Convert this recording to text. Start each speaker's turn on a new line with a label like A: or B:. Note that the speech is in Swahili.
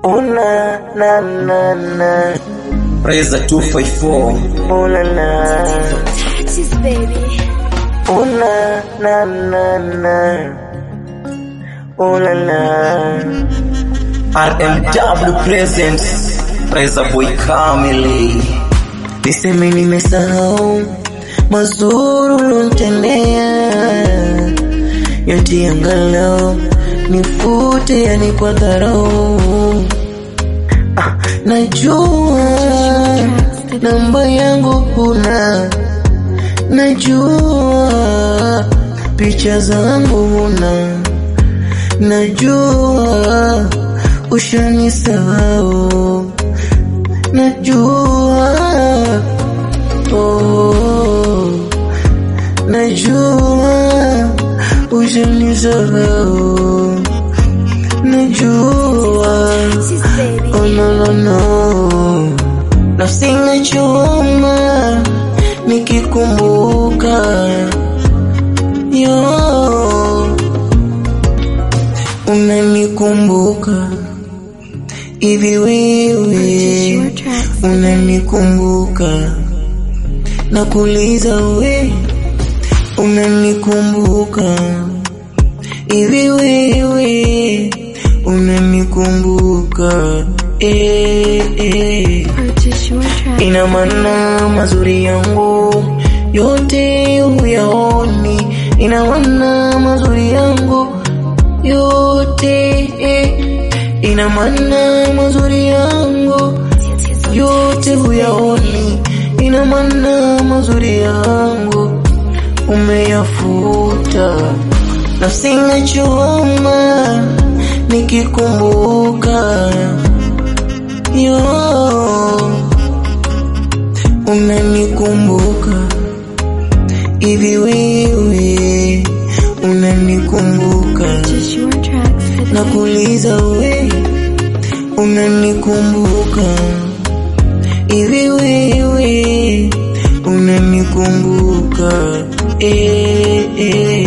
A: Una na na na.
B: Preza 254
A: Una na.
C: Taxes, baby.
A: Una na na na. Una na.
B: RMW Presents Preza Boy Kamili
A: Niseme nimesahau mazuri ulonitendea, yote angalau nifute, yani kwa dharau. Ah, najua namba yangu huna, najua picha zangu huna, najua ushanisahau, najua oh, najua ushanisahau, najua
C: Taxes, baby.
A: Oh no no no, nafsi inachoma nikikumbuka yo, unanikumbuka hivi wewe, unanikumbuka nakuuliza we, unanikumbuka hivi wewe, unanikumbuka eh, eh.
C: Purchase your track.
A: Ina maana mazuri yangu yote huyaoni, ina maana mazuri yangu yote eh. ina maana mazuri yangu yote huyaoni, ina maana mazuri yangu umeyafuta, nafsi inachoma nikikumbuka yo unanikumbuka hivi wewe unanikumbuka
C: Purchase your tracks today.
A: nakuuliza we unanikumbuka hivi wewe unanikumbuka eh, eh.